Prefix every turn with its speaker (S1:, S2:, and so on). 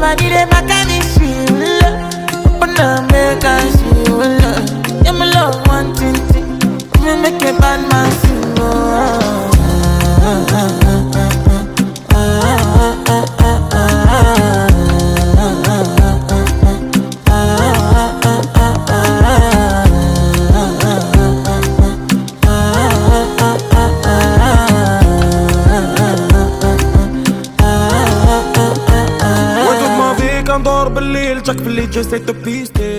S1: body dey back at me, she will Wanna make her she will Yeah, me love one thing, thing Me make a bad man sing, oh
S2: وانتو ما فيك ندور بالليل جاك باللي جسيت بيستي